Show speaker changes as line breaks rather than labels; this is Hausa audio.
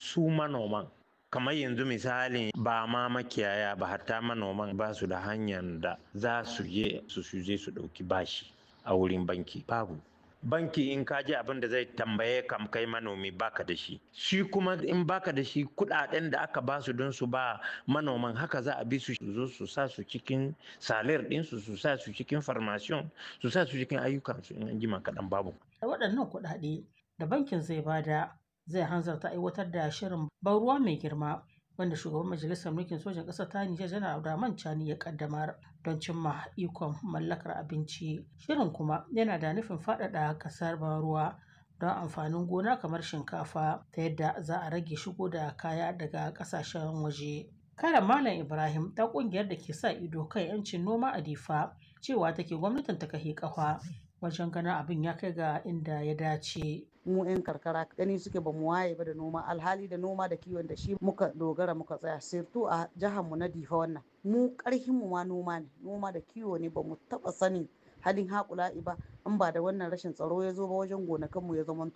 su manoman kamar yanzu misali ba ma makiyaya ba hatta manoman ba su da hanyar da za su je su je su ɗauki bashi a wurin banki babu banki in ka ji abin da zai tambaye kam kai manomi baka da shi shi kuma in baka da shi kudaden da aka ba su don su ba manoman haka za a bi su zo su sa su cikin salir ɗinsu su sa su cikin farmasiyon su sa su cikin ayyukansu in an jima kaɗan babu
da waɗannan kuɗaɗe da bankin zai bada zai hanzarta aiwatar da shirin ban ruwa mai girma wanda shugaban majalisar mulkin sojan ƙasar ta Nijar janar Abdurrahman Chani ya kaddamar don cimma ikon mallakar abinci. Shirin kuma yana da nufin faɗaɗa ƙasar ban ruwa don amfanin gona kamar shinkafa ta yadda za a rage shigo da kaya daga ƙasashen waje. Karen Malam Ibrahim ta ƙungiyar da ke sa ido kan 'yancin noma a Difa cewa take gwamnatin ta kahe ƙafa wajen ganin abin ya kai ga inda ya dace.
mu 'yan karkara gani suke ba mu waye ba da noma alhali da noma da kiwon da shi muka dogara muka tsaya sirtu a jihar mu na difa wannan mu karhin mu ma noma ne noma da kiwo ne ba mu taba sanin halin haƙula'i ba in ba da wannan rashin tsaro ya zo ba wajen gonakan mu ya zama